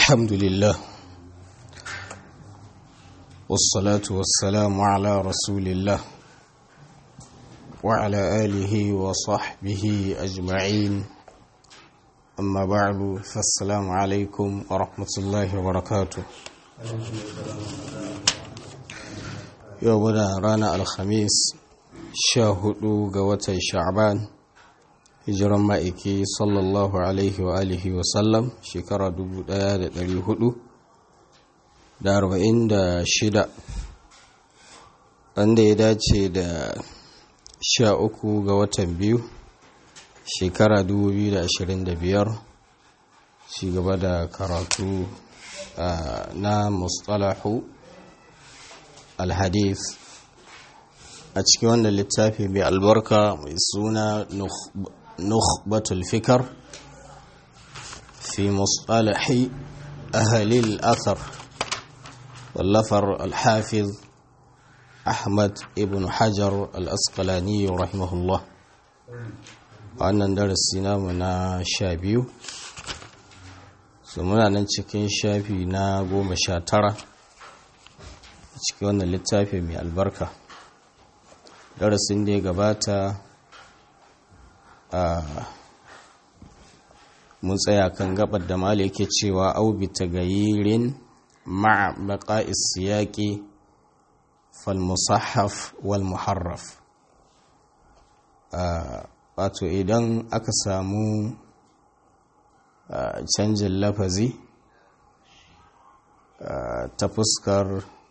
الحمد لله والصلاة والسلام على رسول الله وعلى آله وصحبه أجمعين أما بعد فالسلام عليكم ورحمة الله وبركاته يومنا رانا الخميس شاهدوا قوة شعبان hijiran ma'aiki sallallahu alaihi wa alihi wa sallam shekara 1446 wanda ya dace da sha uku ga watan biyu shekara 2025 shi gaba da karatu na mustalahu alhadith a cikin wannan littafi mai albarka mai suna نخبة الفكر في مصطلح أهل الأثر واللفر الحافظ أحمد ابن حجر الأسقلاني رحمه الله وأن درسنا منا شابيو muna nan cikin shafi na goma sha tara cikin wannan littafi mai albarka darasin da ya gabata mun tsaya kan gabar da mali yake cewa au bi tagayirin ma'a baqa'is siyaqi fal musahhaf wal muharraf wato idan aka samu canjin lafazi ta fuskar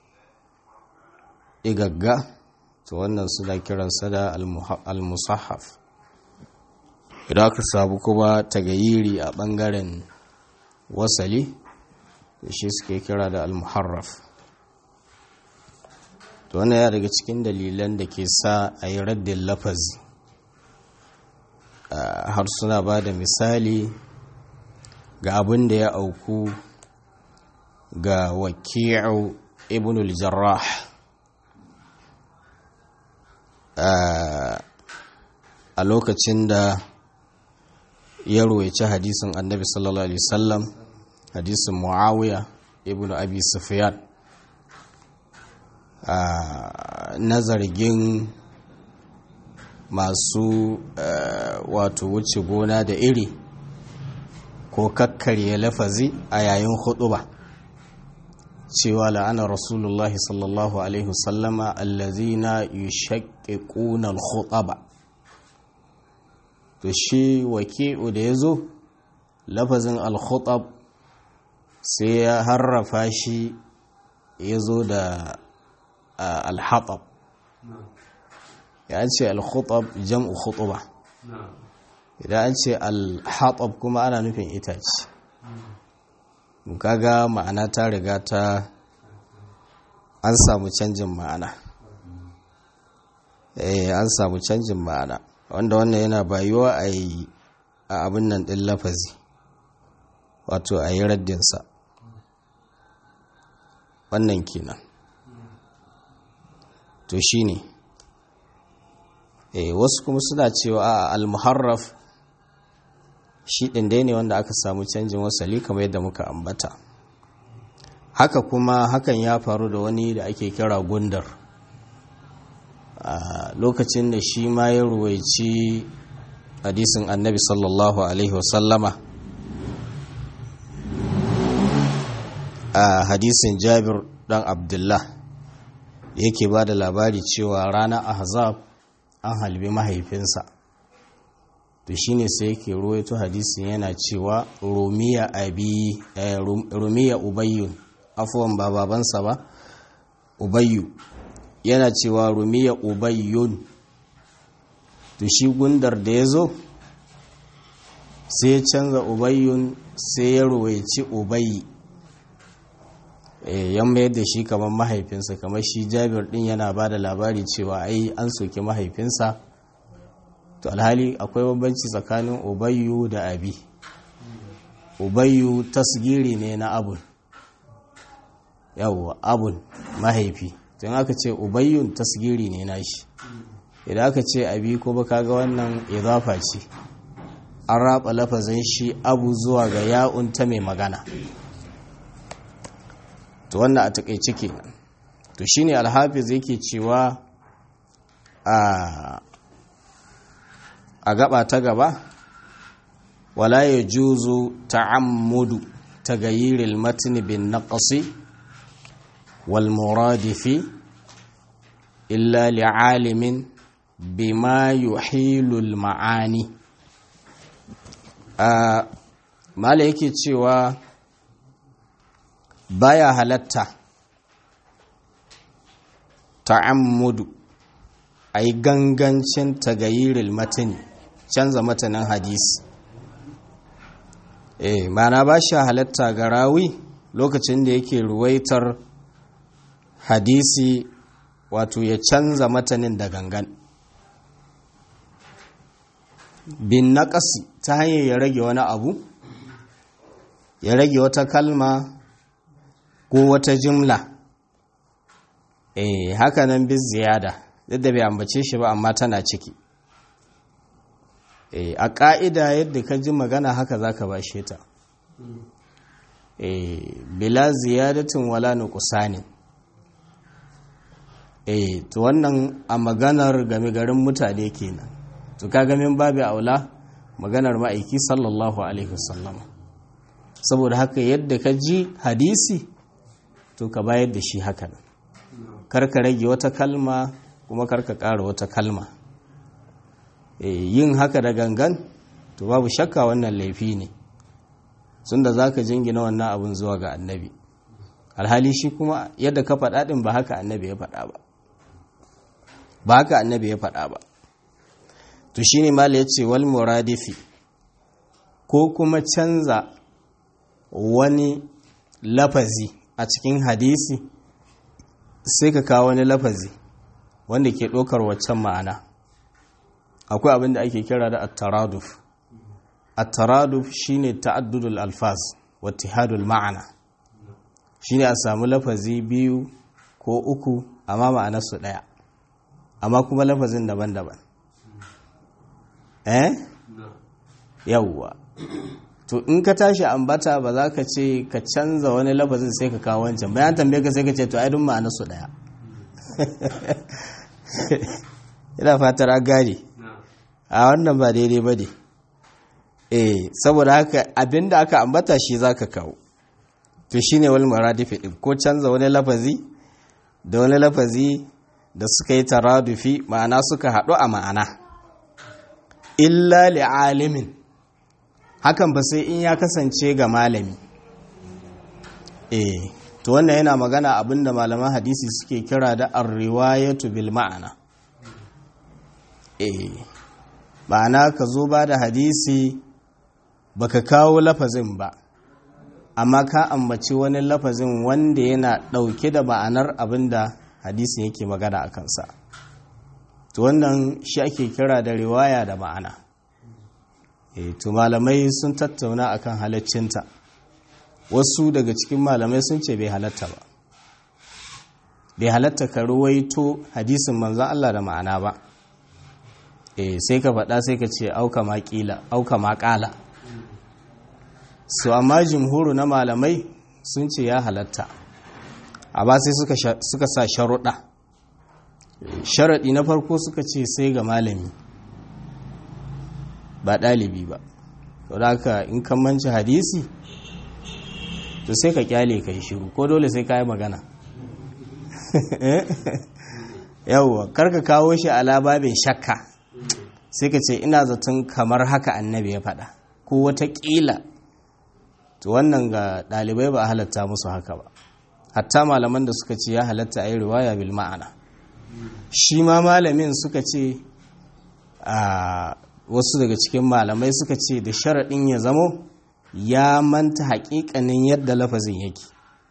igagga to wannan suna kiransa da al-musahhaf idan aka samu kuma tagayiri a ɓangaren wasali da shi suke kira da almuharraf to wannan ya daga cikin dalilan da ke sa a yi raddin lafazi har suna ba da misali ga abin da ya auku ga waki'u ibn al-jarrah a lokacin da ya ruwaici hadisin annabi sallallahu alaihi wasallam hadisin muawiya ibn abi sufyan na zargin masu wato wuce gona da iri ko kakkarye lafazi a yayin huɗuba cewa la'ana rasulullahi sallallahu alaihi wasallama allazina yushaqiquna al-khutaba to shi waki'u da ya zo lafazin al-khutab sai ya harrafa shi ya zo da al-hatab ya ce al-khutab jam'u khutuba idan an ce al-hatab kuma ana nufin itace kaga ma'ana ta riga ta an samu canjin ma'ana eh an samu canjin ma'ana wanda wannan yana bayuwa a yi a abin nan ɗin lafazi wato a yi raddinsa wannan kenan to shi ne e, wasu kuma suna cewa a almuharraf shi ɗin dai ne wanda aka samu canjin wasali kamar yadda muka ambata haka kuma hakan ya faru da wani da ake kira gundar a lokacin da shi ma ya ruwaici hadisin annabi sallallahu alaihi wasallama a hadisin jabir dan abdullah yake ba da labari cewa ranar ahzab an halbi mahaifinsa to shine sai yake ruwaito hadisin yana cewa rumiya abi rumiya ubayyun afuwan ba babansa ba ubayyu yana cewa rumiya ubayyun to shi gundar da ya zo sai ya canza ubayyun sai ya ruwaici ubayi yan mayar da shi kamar mahaifinsa kamar shi jabir din yana ba da labari cewa ai an soke mahaifinsa to alhali akwai bambanci tsakanin ubayyu da abi ubayyu tasgiri ne na abun yawwa abun mahaifi don aka ce ubayyun tasgiri ne nashi idan aka ce abi ko baka ga wannan idafa ce an raba lafazin shi abu zuwa ga ya'un ta mai magana to wannan a takaice kenan to shine alhafiz yake cewa a a gaba ta gaba wala yajuzu ta'ammudu tagayyiril matn bin naqsi wal muradifi illa li'alimin bima yuhilul ma'ani a mala yake cewa baya halatta ta'ammudu a yi gangancin tagayiril matani canza matanin hadisi eh mana ba shi halatta ga rawi lokacin da yake ruwaitar hadisi wato ya canza matanin da gangan bin naƙasi ta hanyar ya rage wani abu ya rage wata kalma ko wata jimla eh haka nan bis ziyada duk da bai ambace shi ba amma tana ciki eh a ƙa'ida yadda ka ji magana haka za ka bashe ta eh bila ziyadatin wala nuqsanin eh to wannan a maganar game garin mutane kenan to kaga min babu aula maganar ma'aiki sallallahu alaihi wasallam saboda haka yadda ka ji hadisi to ka bayar da shi haka nan karka rage wata kalma kuma karka ƙara wata kalma yin haka da gangan to babu shakka wannan laifi ne sun da za ka jingina wannan abin zuwa ga annabi alhali shi kuma yadda ka faɗa ɗin ba haka annabi ya faɗa ba ba haka annabi ya faɗa ba to shi ne mala ya ce wal muradifi ko kuma canza wani lafazi a cikin hadisi sai ka kawo wani lafazi wanda ke ɗaukar waccan ma'ana akwai abin da ake kira da at-taraduf at-taraduf shine ta'addudul alfaz wa ittihadul ma'ana shine a samu lafazi biyu ko uku amma ma'anar su daya amma kuma lafazin daban-daban eh yawwa to in ka tashi ambata ba za ka ce ka canza wani lafazin sai ka kawo wancan bayan tambaye ka sai ka ce to ai duk ma'anar su daya ina fatar an gane a wannan ba daidai ba ne eh saboda haka abinda aka ambata shi za ka kawo to shi ne wani maradifi ɗin ko canza wani lafazi da wani lafazi da suka yi taradufi ma'ana suka haɗu a ma'ana illa li'alimin hakan ba sai in ya kasance ga malami eh to wannan yana magana abinda malaman hadisi suke kira da ar-riwayatu bil ma'ana eh ma'ana ka zo ba da hadisi baka kawo lafazin ba amma ka ambaci wani lafazin wanda yana ɗauke da ma'anar abinda hadisin yake magana a kansa to wannan shi ake kira da riwaya da ma'ana e to malamai sun tattauna akan halaccinta wasu daga cikin malamai sun ce bai halatta ba bai halatta ka ruwaito hadisin manzan Allah da ma'ana ba e sai ka faɗa sai ka ce auka maƙila auka maƙala su amma jimhuru na malamai sun ce ya halatta amma sai suka sa sharuɗa sharaɗi na farko suka ce sai ga malami ba ɗalibi ba to da haka in kan manci hadisi to sai ka kyale ka yi shiru ko dole sai ka yi magana yawwa karka kawo shi ala babin shakka sai ka ce ina zaton kamar haka annabi ya faɗa ko wataƙila to wannan ga ɗalibai ba a halatta musu haka ba hatta malaman da suka ce ya halatta a yi riwaya bil ma'ana shi ma malamin suka ce a wasu daga cikin malamai suka ce da sharaɗin ya zamo ya manta haƙiƙanin yadda lafazin yake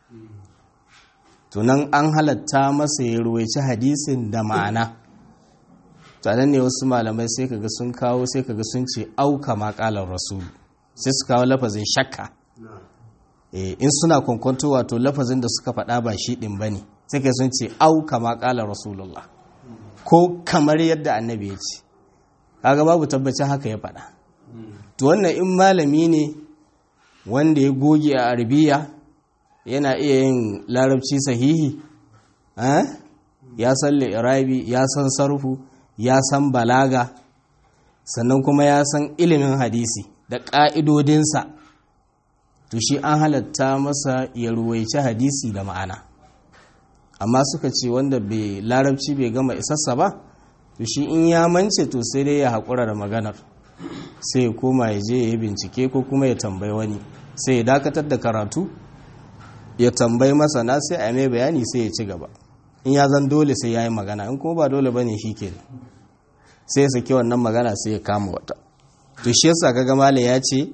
tunan an halatta masa ya ruwaici hadisin da ma'ana nan ne wasu malamai sai kaga sun kawo sai kaga sun ce auka maƙalar rasulu sai su kawo lafazin shakka in suna kwankwanto wato lafazin da suka faɗa ba shi ɗin ba ne sai ka sun ce auka maƙalar rasulullah ko kamar yadda annabi ya ce kaga babu tabbacin haka ya faɗa to wannan in malami ne wanda ya goge a arabiya yana iya yin larabci sahihi ya san li'irabi ya san sarfu ya san balaga sannan kuma ya san ilimin hadisi da ƙa'idodinsa to shi an halatta masa ya ruwaici hadisi da ma'ana amma suka ce wanda bai larabci bai gama isassa ba to shi in ya mance to sai dai ya haƙura da maganar sai ya koma ya je ya yi bincike ko kuma ya tambayi wani sai ya dakatar da karatu ya tambayi masana sai a mai bayani sai ya ci gaba in ya zan dole sai ya yi magana in kuma ba dole ba ne shi ke sai ya saki wannan magana sai ya kama wata to shi yasa kaga mala ya ce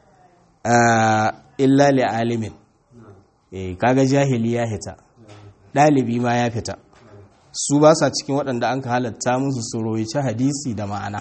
illa li alimin kaga jahili ya hita ɗalibi ma ya fita su ba sa cikin waɗanda an ka halatta musu su roici hadisi da ma'ana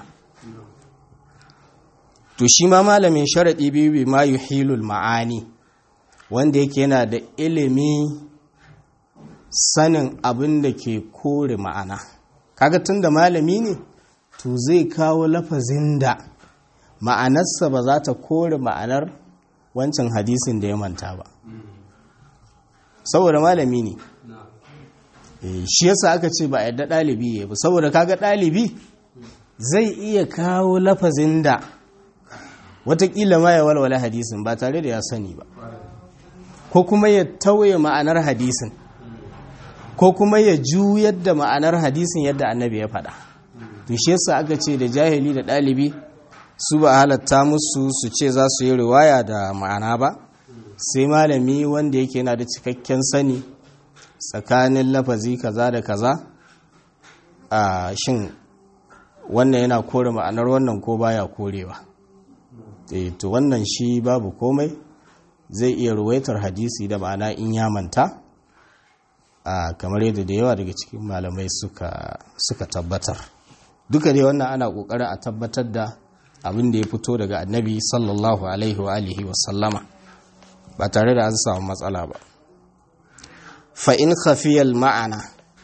to shi ma malamin sharaɗi biyu bi ma yuhilul ma'ani wanda yake yana da ilimi sanin abin da ke kore ma'ana kaga tun da malami ne to zai kawo lafazin da ma'anarsa ba za ta kore ma'anar wancan hadisin da ya manta ba saboda malami ne shi yasa aka ce ba a yadda ɗalibi ya ba saboda kaga ɗalibi zai iya kawo lafazin da watakila ma ya walwala hadisin ba tare da ya sani ba ko kuma ya tauye ma'anar hadisin ko kuma ya juyar da ma'anar hadisin yadda annabi ya faɗa to shi yasa aka ce da jahili da ɗalibi su ba halatta musu su ce za su yi riwaya da ma'ana ba sai malami wanda yake yana da cikakken sani tsakanin lafazi kaza da kaza a shin wannan yana kore ma'anar wannan ko baya korewa e to wannan shi babu komai zai iya ruwaitar hadisi da ma'ana in ya manta a kamar yadda da yawa daga cikin malamai suka, suka tabbatar duka dai wannan ana kokarin a tabbatar da abin da ya fito daga annabi sallallahu alaihi wa alihi wa sallama ba tare da an samu matsala ba fa in khafiyal ma'ana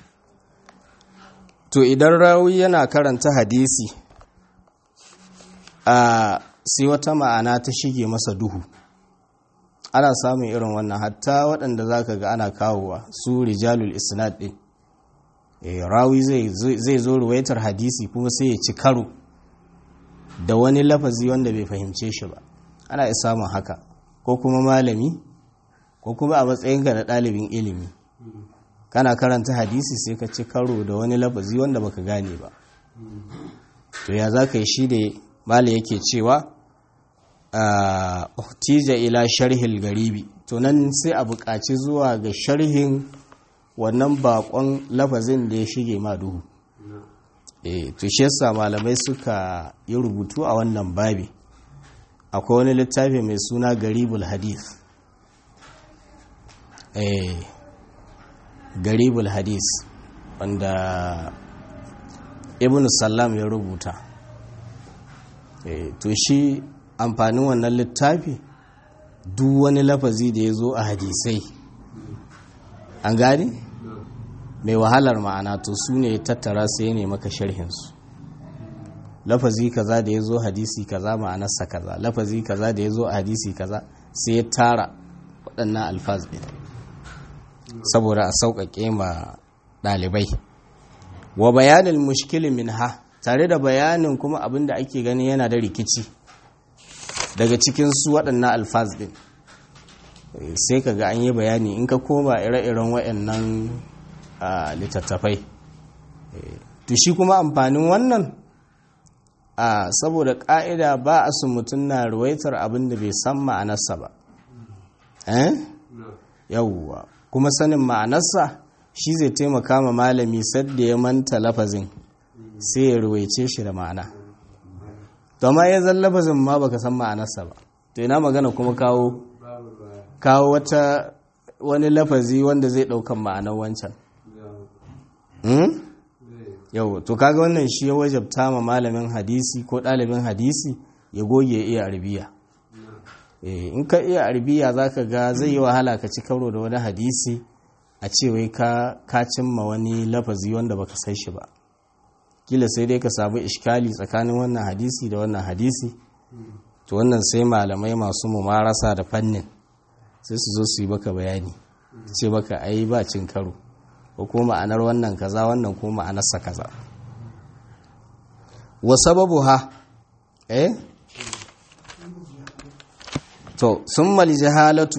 to idan rawi yana karanta hadisi a sai wata ma'ana ta shige masa duhu ana samun irin wannan hatta waɗanda za ka ga ana kawowa su rijalul isnad ɗin rawi zai zo ruwaitar hadisi kuma sai ya ci karo da wani lafazi wanda bai fahimce shi ba ana iya samun haka ko kuma malami ko kuma a matsayinka na ɗalibin ilimi kana karanta hadisi sai ka ci karo da wani lafazi wanda baka gane ba to ya za ka yi shi da mali yake cewa uhtija ila sharhil garibi to nan sai a buƙaci zuwa ga sharhin wannan bakon lafazin da ya shige ma duhu eh to shi yasa malamai suka yi rubutu a wannan babi akwai wani littafi mai suna garibul hadith eh garibul hadith wanda ibn sallam ya rubuta eh to shi amfanin wannan littafi duk wani lafazi da ya zo a hadisai an gani mai wahalar ma'ana to su ne tattara sai ne maka sharhinsu lafazi kaza da ya zo hadisi kaza ma'anarsa kaza lafazi kaza da ya zo a hadisi kaza sai ya tara waɗannan alfaz ɗin saboda a sauƙaƙe ma ɗalibai wa bayanin mushkilin min ha tare da bayanin kuma abin da ake gani yana da rikici daga cikin su waɗannan alfaz ɗin sai ka ga an yi bayani in ka koma ire-iren waɗannan littattafai to shi kuma amfanin wannan a saboda ƙa'ida ba a su mutum na ruwaitar abin da bai san ma'anarsa ba yawwa kuma sanin ma'anarsa shi zai taimaka ma malami sadda ya manta lafazin sai ya ruwaice shi da ma'ana to ma ya zan lafazin ma baka san ma'anarsa ba to ina magana kuma kawo kawo wata wani lafazi wanda zai ɗaukan ma'anar wancan yau to kaga wannan shi ya wajabta ma malamin hadisi ko ɗalibin hadisi ya goge iya arabiya in ka iya arabiya za ka ga zai yi wahala ka ci karo da wani hadisi a cewai ka cimma wani lafazi wanda baka san shi ba kila sai dai ka samu ishkali tsakanin wannan hadisi da wannan hadisi to wannan sai malamai masu mumarasa da fannin sai su zo su yi baka bayani ce baka ai ba cin karo ko kuma ma'anar wannan kaza wannan kuma ma'anarsa kaza wa sababu ha eh to sun mali jahalatu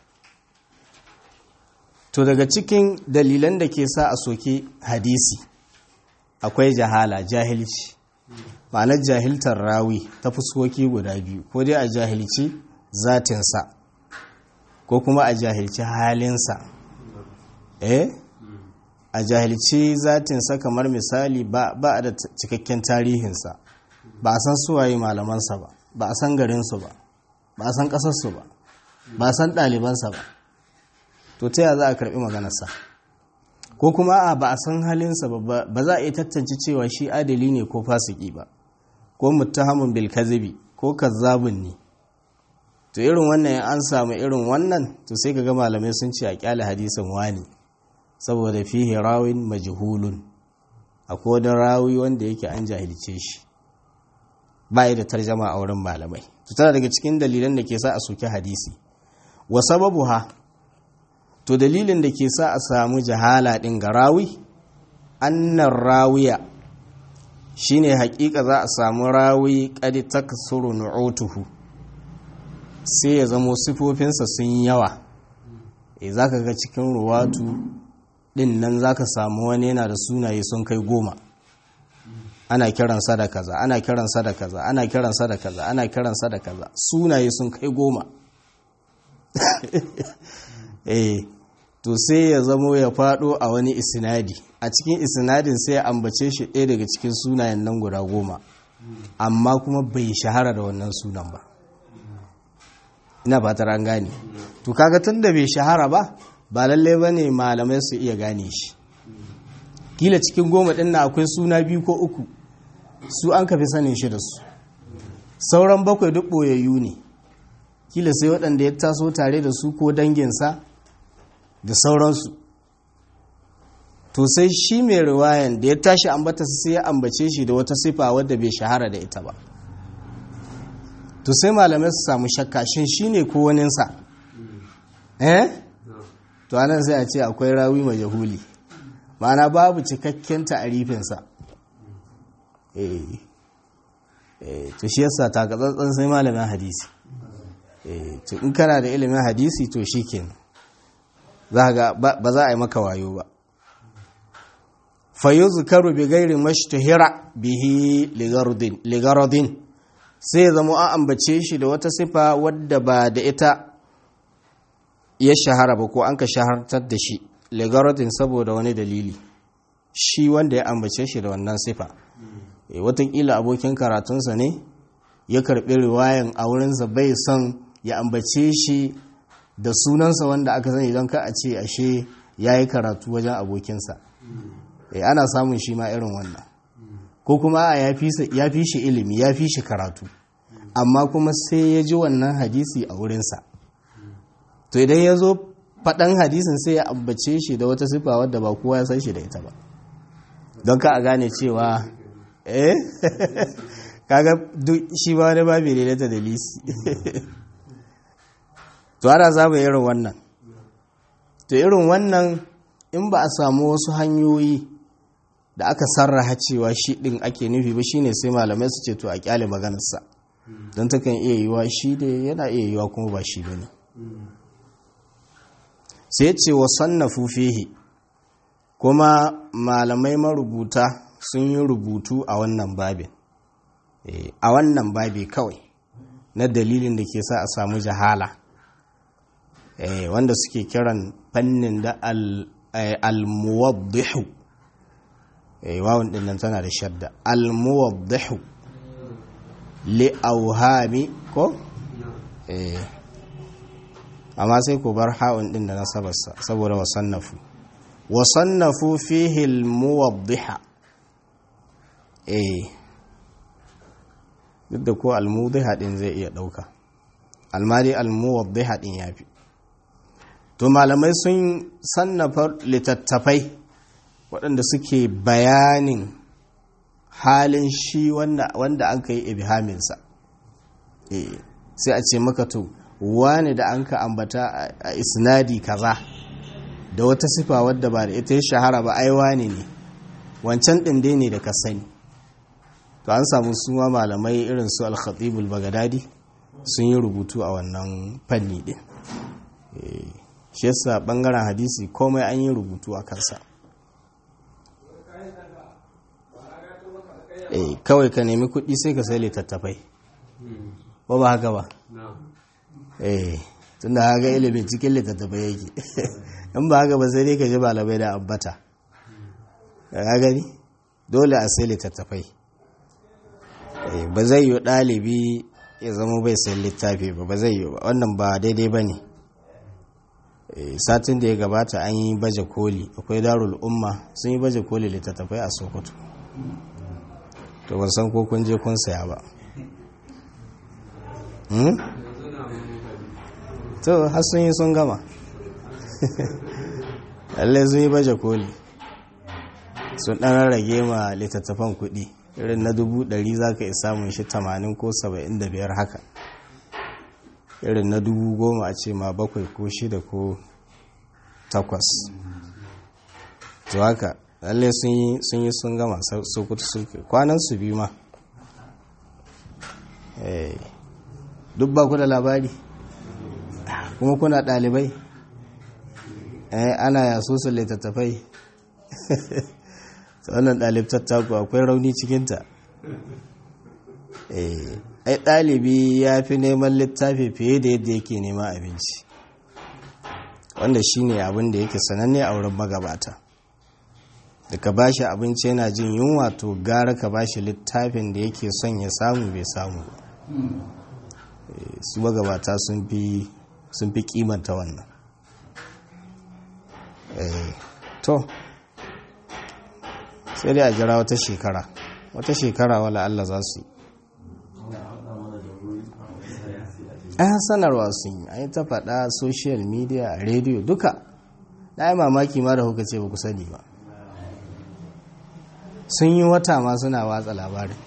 to daga cikin dalilan da ke sa a soke hadisi akwai jahala jahilci ma'anar jahiltar rawi ta fuskoki guda biyu ko dai a jahilci zatinsa ko kuma a jahilci halinsa eh a jahilci zatinsa kamar misali ba a da cikakken tarihinsa ba a san suwaye malamansa ba ba a san garinsu ba ba a san ƙasarsu ba ba a san ɗalibansa ba to ta za a karɓi maganarsa ko kuma a ba a san halinsa ba ba za a iya tantance cewa shi adali ne ko fasiki ba ko muttahamun bil kazibi ko kazzabun ne to irin wannan an samu irin wannan to sai ga malamai sun ce a kyale hadisin wani saboda fihi rawin majhulun akwai wani rawi wanda yake an jahilce shi ba da tarjama a wurin malamai to tana daga cikin dalilan da ke sa a soki hadisi wa sababu ha to dalilin da ke sa a samu jahala din ga rawi annar rawiya shine hakika za a samu rawi kadi taksuru nu'utuhu sai ya zamo sifofinsa sun yawa e za ka ga cikin ruwatu din nan za ka samu wani yana da sunaye sun kai goma ana kiransa da kaza ana kiransa da kaza ana kiransa da kaza ana kiransa da kaza sunaye sun kai goma eh to sai ya zamo ya fado a wani isnadi a cikin isnadin sai ya ambace shi ɗaya daga cikin sunayen nan guda goma amma kuma bai shahara da wannan sunan ba ina fatar an gane to kaga tun da bai shahara ba ba lalle ba ne malamai su iya gane shi kila cikin goma ɗin na akwai suna biyu ko uku su an kafi sanin shi da su sauran bakwai duk ɓoyayyu ne kila sai waɗanda ya taso tare da su ko danginsa da sauransu to sai shi mai riwayan da ya tashi ambata sai ya ambace shi da wata sifa wadda bai shahara da ita ba to sai malamai su samu shakka shin shi ne ko waninsa eh to anan sai a ce akwai rawi majahuli ma'ana babu cikakken ta'arifinsa eh eh to shi yasa takatsantsan sai malamin hadisi eh to in kana da ilimin hadisi to shikenan za ga ba za a yi maka wayo ba fayuzkaru bi ghairi mashtahira bihi ligaradin sai ya zama an ambace shi da wata sifa wadda ba da ita ya shahara ba ko an ka shahartar da shi ligaradin saboda wani dalili shi wanda ya ambace shi da wannan sifa e, watakila abokin karatunsa ne ya karɓi riwayan a wurinsa bai son ya ambace shi da sunansa wanda aka sani don ka a ce ashe ya yi karatu wajen abokinsa e, ana samun shi ma irin wannan ko kuma a ya fi shi ilimi ya fi shi karatu amma kuma sai ya ji wannan hadisi a wurinsa to idan ya zo faɗan hadisin sai ya ambace shi da wata sifa wadda ba kowa ya san shi da ita ba don ka a gane cewa eh kaga duk shi ba wani babi ne ta dalisi to ana samun irin wannan to irin wannan in ba a samu wasu hanyoyi da aka sarraha cewa shi ɗin ake nufi ba shine sai malamai su ce to a kyale maganarsa don takan iya yiwa shi da yana iya yiwa kuma ba shi bane sai ce wa sannafu fihi kuma malamai marubuta sun yi rubutu a wannan babin a wannan babi kawai na dalilin da ke sa a samu jahala wanda suke kiran fannin da al-muwaddihu wawun din nan tana da shadda al-muwaddihu li auhami ko eh amma sai ku bar ha'un din da nasabarsa saboda wasannafu wasannafu fihi al-muwaddiha eh duk da ko al-muwaddiha din zai iya dauka almari al-muwaddiha din yafi to malamai sun sannafa littattafai waɗanda suke bayanin halin shi wanda an ka yi ibhaminsa sai a ce maka to wani da an ka ambata a isnadi kaza da wata sifa wadda ba da ita ya shahara ba ai wani ne wancan ɗin dai ne da ka sani to an samu suma malamai irin su al-khatibul bagadadi sun yi rubutu a wannan fanni ɗin shi yasa ɓangaren hadisi komai an yi rubutu a kansa kawai ka nemi kuɗi sai ka sai littattafai ba ba haka ba eh tun da haka ilimin cikin littattafai yake in ba haka ba sai dai ka ji malamai da ambata ya gani dole a sai littattafai ba zai yi ɗalibi ya zama bai sai littafi ba ba zai yi ba wannan ba daidai ba ne satin da ya gabata an yi baje koli akwai darul umma sun yi baje koli littattafai a sokoto to ban san ko kun je kun saya ba to har sun yi sun gama lallai sun yi baje koli sun ɗan rage ma littattafan kuɗi irin na dubu ɗari za ka isa mun shi tamanin ko saba'in da biyar haka irin na dubu goma a ce ma bakwai ko shida ko takwas to haka lallai sun yi sun gama sokoto sulke kwanan su biyu ma duk ba ku da labari kuma kuna ɗalibai ana yaso su littattafai wannan ɗalibtar taku akwai rauni cikinta ai ɗalibi ya fi neman littafi fiye da yadda yake nema abinci wanda shine abin da yake sananne a wurin magabata da ka bashi abinci yana jin yunwa to gara ka bashi littafin da yake son ya samu bai samu ba su magabata sun fi kimanta wannan to sai dai a jira wata shekara wata shekara wala Allah za su yi an sanarwa sun yi an ta faɗa social media a rediyo duka na yi mamaki ma da kuka ce ba ku sani ba sun yi wata ma suna watsa labarin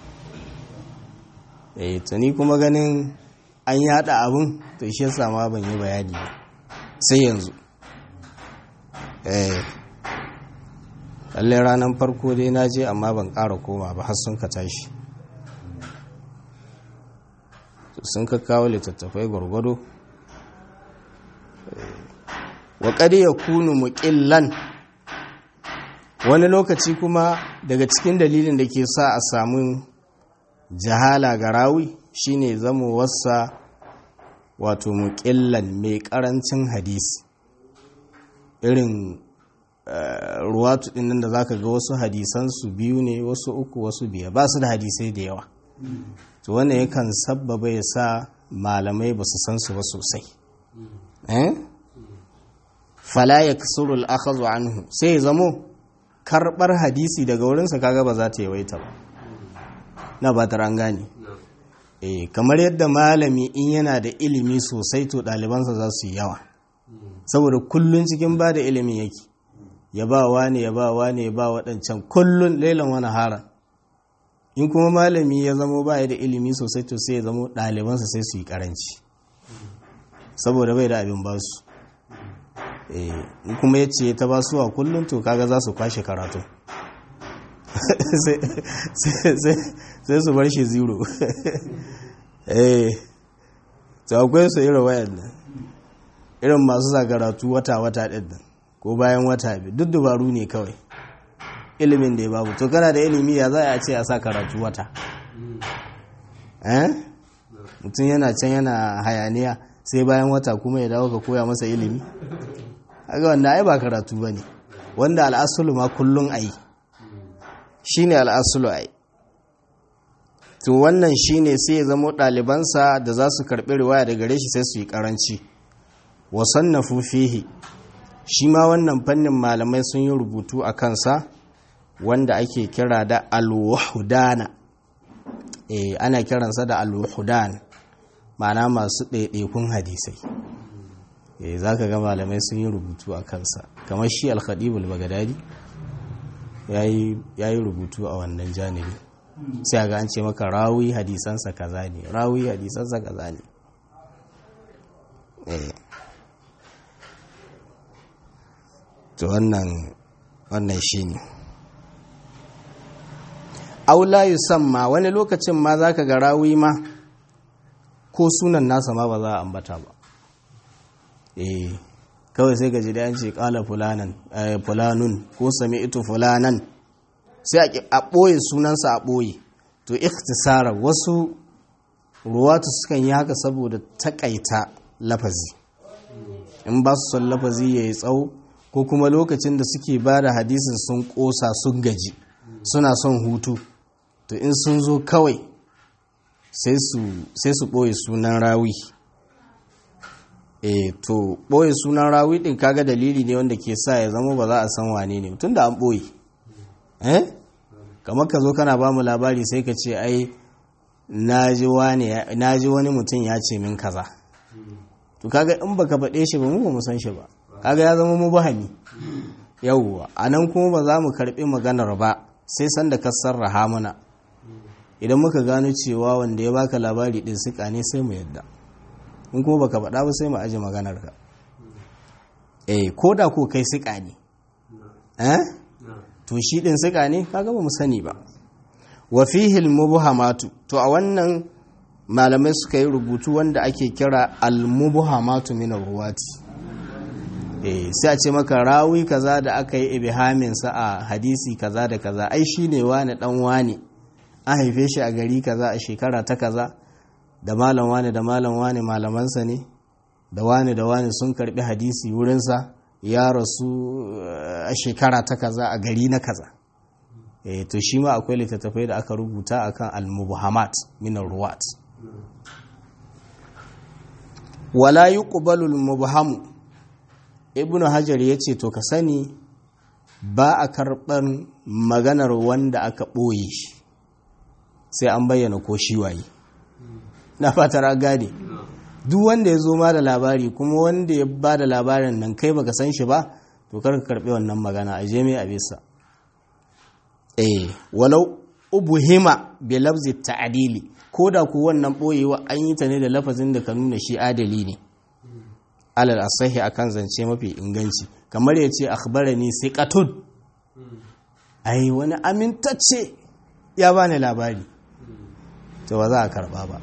eh tuni kuma ganin an yada abun to shi yasa ma ban yi bayani ba sai yanzu eh lalle ranar farko dai na je amma ban ƙara koma ba har sun ka tashi sun ka kawo littattafai gwargwado wa ya kunu muƙillan wani lokaci kuma daga cikin dalilin da ke sa a samu jahala ga rawi shine zamo wasa wato muƙillan mai ƙarancin hadisi irin ruwatu ɗin nan da zaka ga wasu hadisansu biyu ne wasu uku wasu biya ba su da hadisai da yawa to wannan yakan sabbaba ya sa malamai ba su san su ba sosai fala ya kasuru al'akhazu anhu sai ya zamo karɓar hadisi daga wurinsa kaga ba za ta yawaita ba na ba ta gane eh kamar yadda malami in yana da ilimi sosai to ɗalibansa za su yi yawa saboda kullun cikin ba da ilimin yake ya ba wane ya ba wane ya ba waɗancan kullun lailan wani hara in kuma malami ya zamo ba da ilimi sosai to sai ya zamo ɗalibansa sai su yi ƙaranci saboda bai da abin ba su in kuma ya ce ta ba su a kullum to kaga za su kwashe karatu sai su bar shi zero eh to akwai su irin wayan nan irin masu sa karatu wata-wata ɗin nan ko bayan wata biyu duk dubaru ne kawai ilimin da ya babu to kana da ilimi ya za a ce a sa karatu wata eh mutum yana can yana hayaniya sai bayan wata kuma ya dawo ka koya masa ilimi haka wanda ai ba karatu ba ne wanda al'asulu ma kullum a yi shi ne al'asulu a yi to wannan shi ne sai ya zama ɗalibansa da za su karɓi riwaya da gare shi sai su yi ƙaranci wasan na fufihi shi ma wannan fannin malamai sun yi rubutu a kansa wanda ake kira da alwahudana eh ana kiransa da alwahudan ma'ana masu ɗaiɗaikun hadisai eh za ka ga malamai sun yi rubutu a kansa kamar shi alkhadibul bagadadi ya yi rubutu a wannan janibi sai ga an ce maka rawi hadisansa kaza ne rawi hadisansa kaza ne to wannan wannan shi ne aula yusamma wani lokacin ma za ka ga rawi ma ko sunan nasa ma ba za a ambata ba eh kawai sai gaji da yanci kala fulanan fulanun ko sami ito fulanan sai a ɓoye sunansa a ɓoye to ikhtisara wasu ruwatu sukan yi haka saboda takaita lafazi in ba su son lafazi ya yi tsawo ko kuma lokacin da suke ba da hadisin sun ƙosa sun gaji suna son hutu to in sun zo kawai sai su ɓoye sunan rawi e to ɓoye sunan rawi ɗin kaga dalili ne wanda ke sa ya zama ba za a san wane ne tun da an ɓoye eh kamar ka zo kana ba mu labari sai ka ce ai na ji wani mutum ya ce min kaza to kaga in baka faɗe shi ba mu ba mu san shi ba kaga ya zama mu bahami yawwa a nan kuma ba za mu karɓi maganar ba sai sanda ka sarraha mana idan muka gano cewa wanda ya baka labari ɗin suka ne sai mu yadda in kuma baka faɗa ba sai mu aje maganar ka eh ko da ko kai suka ne eh to shi ɗin suka ne kaga ba mu sani ba wa fihi mubhamatu to a wannan malamai suka yi rubutu wanda ake kira al-mubhamatu min ruwati eh sai a ce maka rawi kaza da aka yi ibhamin sa a hadisi kaza da kaza ai shine wani dan wani an haife shi a gari kaza a shekara ta kaza da malam wani da malam wani malamansa ne da wani da wani sun karbi hadisi wurinsa ya rasu a shekara ta kaza a gari na kaza e, to shi ma akwai littattafai da aka rubuta akan al-mubhamat min ruwat wala yuqbalu al-mubham ibnu hajar yace to ka sani ba a karban maganar wanda aka boye shi sai an bayyana ko shi waye na fatar gane duk wanda ya zo ma da labari kuma wanda ya ba da labarin nan kai baka san shi ba to kar ka karbi wannan magana a je mai a bisa eh walau ubuhima bi lafzi ta'dili ko da ku wannan boyewa an yi ta ne da lafazin da ka nuna shi adali ne alal asahi akan zance mafi inganci kamar ya ce akhbarani siqatun ai wani amintacce ya bani labari to ba za a karba ba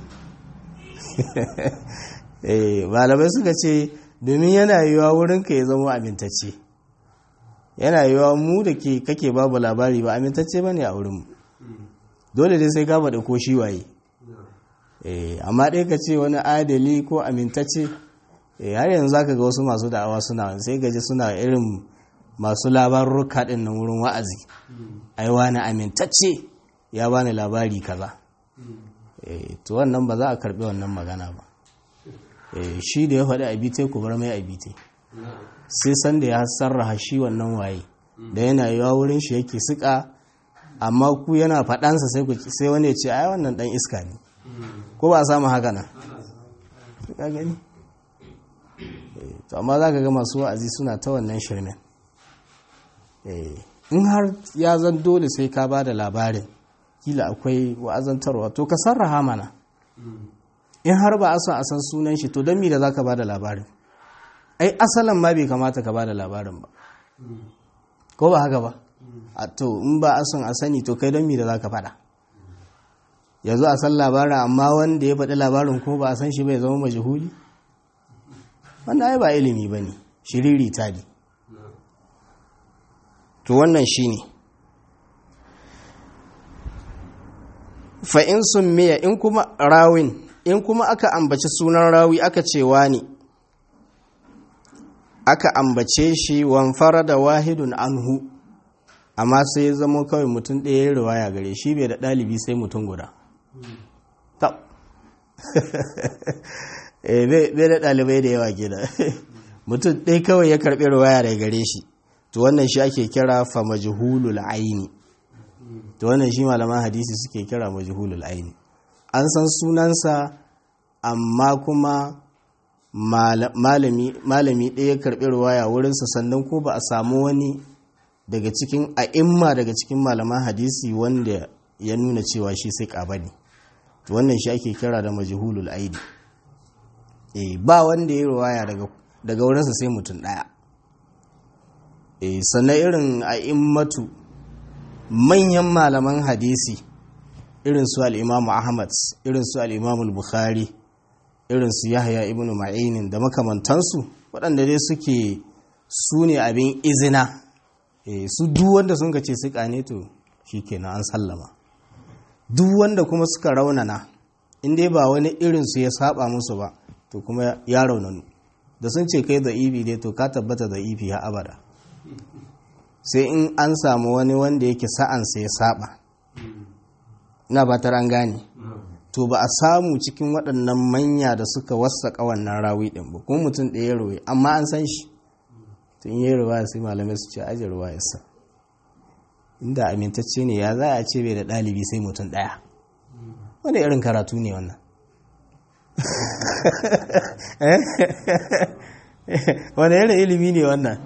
malamai suka ce domin yana yiwuwa wurinka ya zama amintacce yana yiwuwa mu da ke kake babu labari ba amintacce ba ne a wurinmu dole dai sai ka faɗi ko shi waye amma ɗaya ka ce wani adali ko amintacce har yanzu za ka ga wasu masu da'awa suna sai gaji suna irin masu labarurruka ɗin nan wurin wa'azi ai wani amintacce ya bani labari kaza to wannan ba za a karbi wannan magana ba shi da ya faɗi abite ku bar mai abite sai san da ya sarraha shi wannan waye da yana yiwa wurin shi yake suka amma ku yana faɗansa sai wani ya ce ai wannan ɗan iska ne ko ba a samu haka nan ka gani to amma za ka ga masu wa'azi suna ta wannan shirmen in har ya zan dole sai ka ba da labarin kila akwai wa'azantarwa to ka sarraha mana in har ba a son a san sunan shi to don mi da za ka ba da labarin ai asalin ma bai kamata ka ba da labarin ba ko ba haka ba a to in ba a son a sani to kai don mi da za ka faɗa yanzu a san labarin amma wanda ya faɗi labarin ko ba a san shi bai zama majihuli wanda ai ba ilimi ba ne shiriri ta ne to wannan shi ne fa'in sun miya in kuma rawin in kuma aka ambaci sunan rawi aka cewa ne aka ambace shi wanfara da wahidun anhu amma sai ya zama kawai mutum ɗaya ya riwaya gare shi bai da ɗalibi sai mutum guda tab bai da ɗalibai da yawa gida mutum ɗaya kawai ya karɓi riwaya daga gare shi to wannan shi ake kira fa majhulul aini to wannan shi malaman hadisi suke kira majhulul aini an san sunansa amma kuma malami ɗaya karɓi ruwaya wurinsa sannan ko ba a samu wani daga cikin a'imma daga cikin malaman hadisi wanda ya nuna cewa shi sai ƙaba ne to wannan shi ake kira da majhulul aini eh ba wanda ya ruwaya daga daga wurinsa sai mutum ɗaya eh sannan irin a immatu manyan malaman hadisi irin su al'imamu ahmad irin su al'imamu bukhari irin su yahya ibn ma'inin da makamantansu waɗanda dai suke su ne abin izina su duk wanda sun ce su ne to shi kenan an sallama duk wanda kuma suka raunana in dai ba wani irinsu ya saba musu ba to kuma ya raunanu da sun ce kai da ibi dai to ka tabbata da ibi ya abada sai in an samu wani wanda yake sa'ansa ya saba ina batar an gane to ba a samu cikin waɗannan manya da suka wasaƙa wannan rawi ɗin ba kuma mutum ɗaya ruwa amma an san shi tun yi ruwa sai malamai su ce aji ruwa yasa inda amintacce ne ya za a ce bai da ɗalibi sai mutum ɗaya wani irin karatu ne wannan wani irin ilimi ne wannan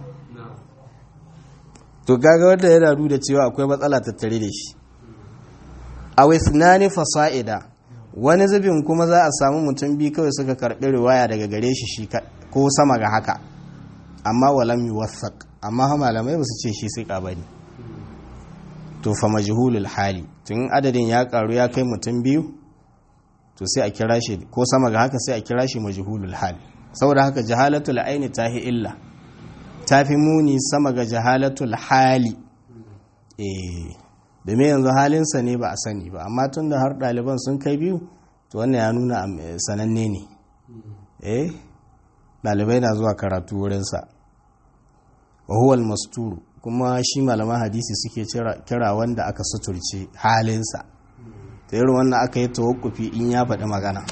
to gaga wanda yana nuna cewa akwai matsala tattare da shi a wisnani fasa'ida wani zubin kuma za a samu mutum biyu kawai suka karɓi riwaya daga gare shi shi ko sama ga haka amma walam yuwathaq amma malamai ba su ce shi sai bane to fa majhulul hali tun adadin ya karu ya kai mutum biyu to sai a kira shi ko sama ga haka sai a kira shi majhulul hali saboda haka jahalatul aini tahi illa tafi muni sama ga jahalatul hali eh domin yanzu halinsa ne ba a sani ba amma tun da har ɗaliban sun kai biyu to wannan ya nuna sananne ne eh ɗalibai na zuwa karatu wurinsa wa huwal masturu kuma shi malaman hadisi suke kira wanda aka suturce halinsa ta irin wannan aka yi tawakkufi in ya faɗi magana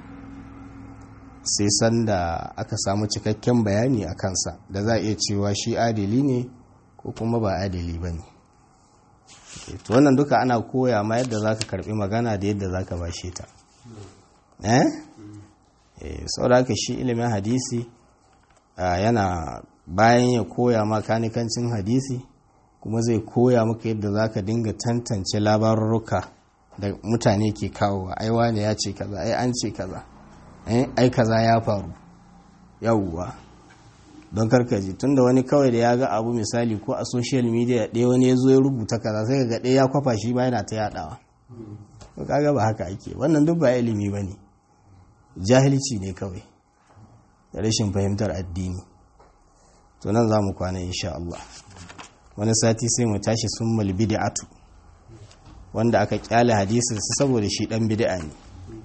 sai sanda aka samu cikakken bayani a kansa da za a iya cewa shi adili ne ko kuma ba adili ba ne to wannan duka ana koya ma yadda za ka karbi magana da yadda za ka bashe ta eh sau da shi ilimin hadisi yana bayan ya koya ma kanikancin hadisi kuma zai koya maka yadda za ka dinga tantance labarurruka da mutane ke kawowa ai wane ya ce kaza ai an ce kaza ai kaza ya faru yawwa don karkaji tunda wani kawai da ya ga abu misali ko a social media ɗaya wani ya zo ya rubuta kaza sai ga ɗaya ya kwafa shi ba yana ta yaɗawa to kaga ba haka ake wannan duk ba ilimi ba ne jahilci ne kawai da rashin fahimtar addini to nan za mu kwana insha Allah wani sati sai mu tashi sun mal bid'atu wanda aka kyale hadisin saboda shi dan bid'a ne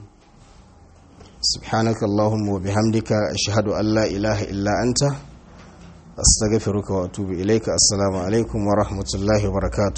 سبحانك اللهم وبحمدك أشهد أن لا إله إلا أنت أستغفرك وأتوب إليك السلام عليكم ورحمة الله وبركاته